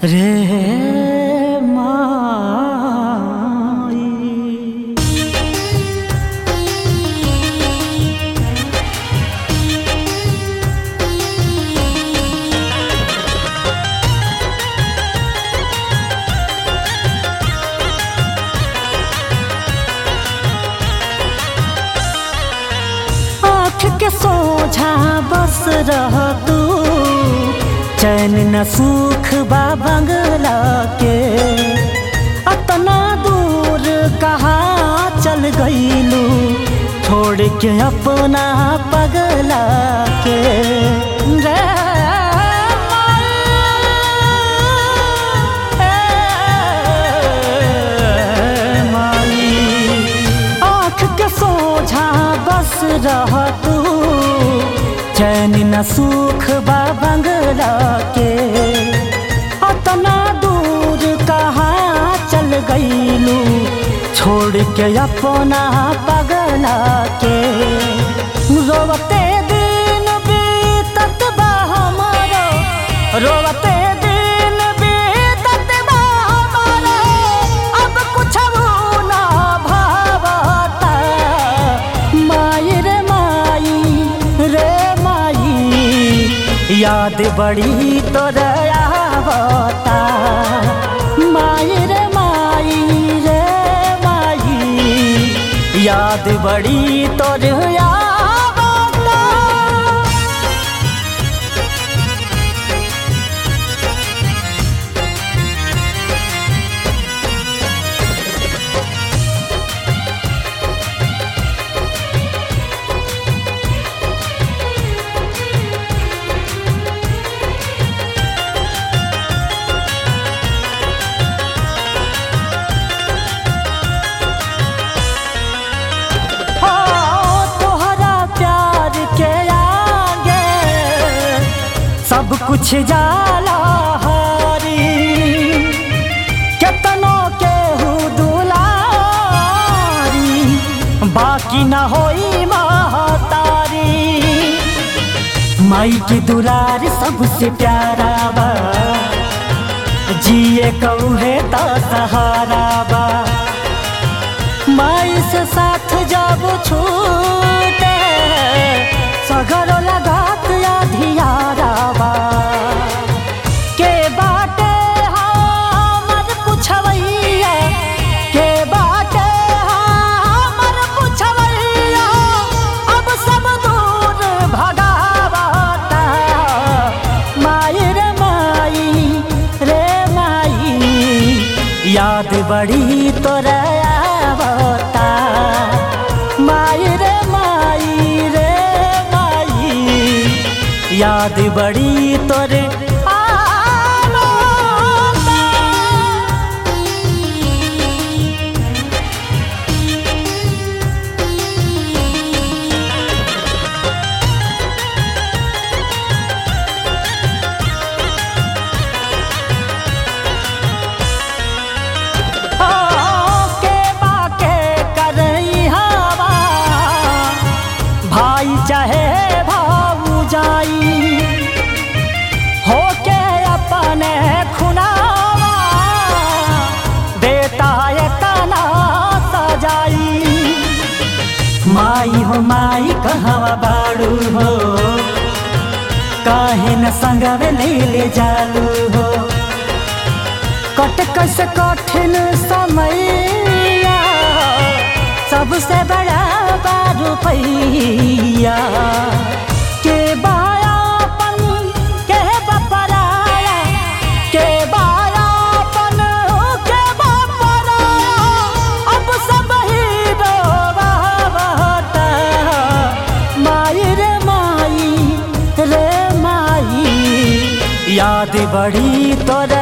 रे माई आँख के सोझा बस रह तू चैन न सुख बा बंगला के अतना दूर कहाँ चल गईलू छोड़ के अपना पगला के रे माई आँख के सोझा बस रह तू चैन न सुख बा बंगला के अतना दूर कहाँ चल गईलू छोड़ के अपना पगला के रोवते दिन बीतत बा हमारो रोवते दिन बीतत बा हमारो अब कुछ ना भावता माई रे माई रे माई याद बड़ी तोर आवता माई रे माई रे माई याद बड़ी तोर आवता हो तोहरा प्यार के आगे सब कुछ जाला हारी केतनो के दुलारी बाकी न होई महतारी माई की दुलार सबसे प्यारा बा जिए कौहे तो सहारा बा माई से साथ जब छूटे सगरो लगात अधियारावा के बाटे हमर पुछवैया के बाटे हमर पुछवैया अब सब दूर भगावता माई रे माई रे माई याद बड़ी तोरा आवता माई रे माई रे माई याद बड़ी तोरे आवता के बाके करई हवा भाई चाहे भाऊ जाई होके अपने खुनावा बेटा तना सजाई माई हो माई कहवा बाड़ू हो काहे न संगवे ले ले जालू हो कटक से कठिन समैया सबसे बड़ा बारू पैया के बायापन के बपराया के बायापन के बपराया अब सब ही रोवावता माई रे माई रे माई याद बड़ी तोरा